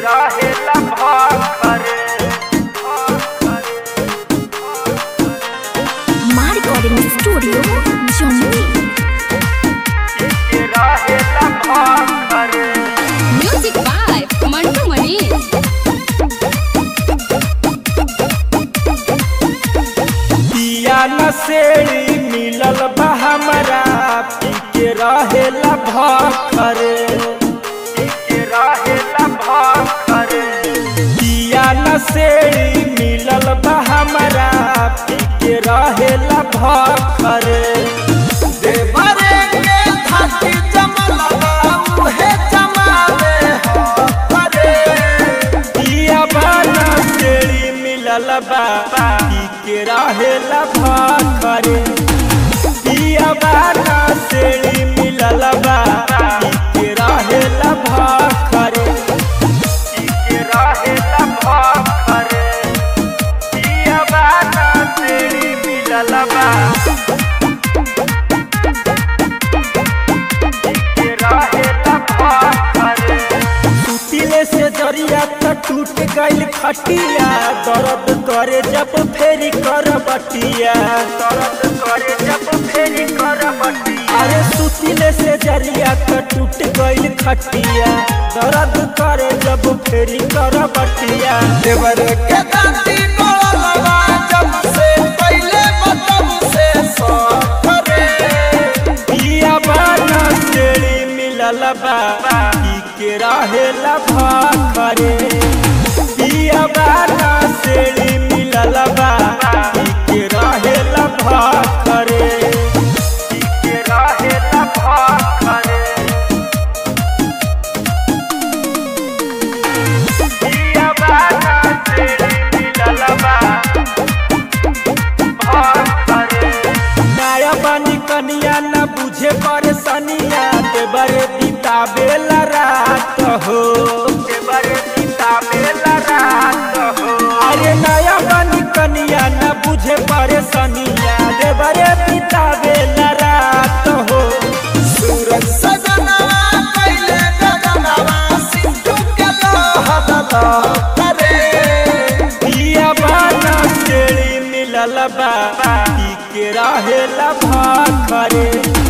रहेला भाखरे My recording studio, Johnny. के रहेला भाखरे Music by Mantu Mani. पिया नसेड़ी मिलल बा हमरा पी के रहेला भखरे के रहेला भाखरे पिया नसेड़ी मिलल बा हमरा पी के रहेला भखरे देवरे के थाती जमलवा उहे जमावे हखरे पिया बा नसेड़ी मिलल बा पी के रहेला भखरे पिया बा नसेड़ी मिलल बा पी के रहेला भखरे के रहेला भाखरे पिया बाना तेरी मिलल बा के रहेला भाखरे टूटिले से जरिया त टूट गइल खटिया दर्द करे जब फेरी कर बटिया दर्द करे जब फेरी कर बटिया अरे सुतिले से जरिया त टूट गइल खटिया दर्द करे जब फेरी कर बटिया देवर के दांती गोलवा जब से पहले मतलब से सखरे पिया बाना सेड़ी मिलल बा ई के रहेला भाखरे पिया बाना सेड़ी मिलल बा ई के रहेला भाखरे के रहेला भाखरे पिया बाना तेरी मिलल बा भाखरे नया बानी कनिया न बुझे परेशानिया देवरे बितावेला रात हो के बरे सीता मेला रात हो अरे नया बानी कनिया न बुझे परेशानिया देवरे बितावेला रात हो सूरज सजनवा कैले गगनवा सिंधु के लोहदा करे पिया बाना सेड़ी मिलल बा ई के रहेला भाखरे